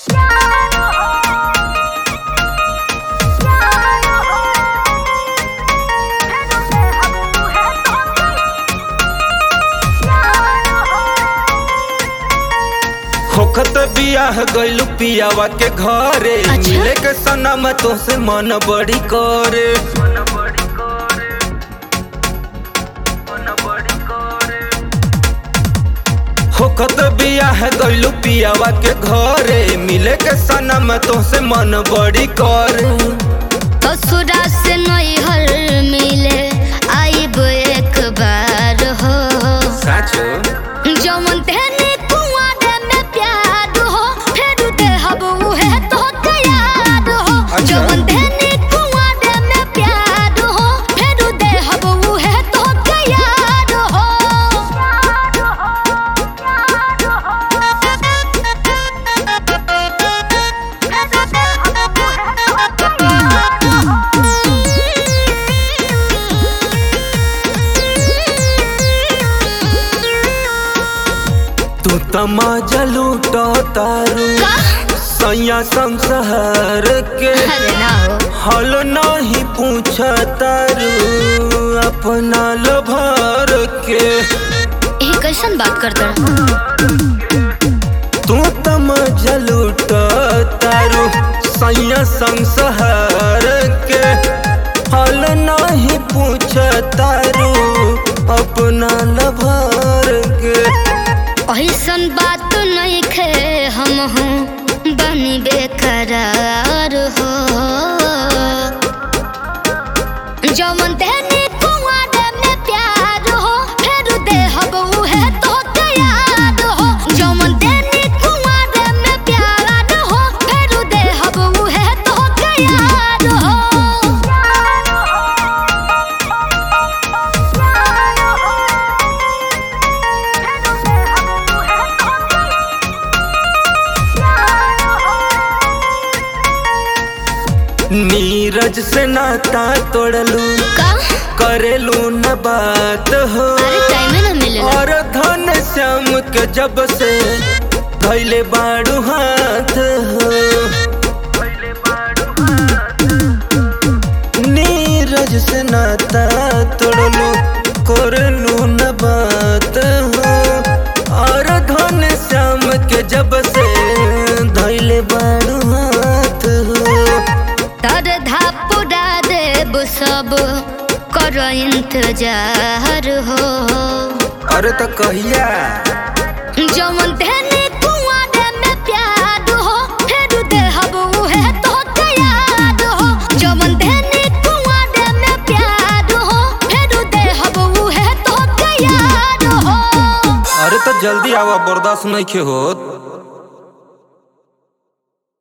होखत बियाह गइलू पियावा के घरे अच्छा। मिले के सनम तोसे मन बड़ी करे होखत बियाह गइलू पियावा के घरे मिले के सनम तोसे मन बड़ी करे ससुरा से नैहर मिले आइब एक बार हो साचो जमन तेने कुआरे में प्यार हो फेर देहब उहे तो याद हो अच्छा। जमन तेने कुआरे में प्यार हो फेर देहब उहे तो याद हो तू तमाजा लूटो तारू का सैया संसहर के अरे ना हो हल नहीं पूछ तारू अपना लभर के ये कैसन बात करता तू तमाजा लूटो तारू सैया संसहर के हल नहीं पूछ तारू अपना लभर के ऐसन बात नहीं खे हम हूँ बनी बेकरार हो जमन तेने कुआरे में प्यार हो फेर देहब उहे तो याद हो जमन तेने कुआरे में प्यार हो फेर देहब उहे तो याद हो नीरज से नाता तोड़लू का करेलू न बात हो अरे टाइम ना मिलेला और धन श्याम के जब से धैले बाड़ू हाथ हो नीरज से नाता तोड़लू करलू न बात हो और धन श्याम के जब से धैले बाड़ू हाथ हो तर धापुरा देव सब कर इंतजार हो अरे तो कहिया जमन तेने कुआरे में प्यार हो फेर देहब उहे तो याद हो जमन तेने कुआरे में प्यार हो फेर देहब उहे तो याद हो अरे तो जल्दी आवा बर्दाश्त नहीं के होत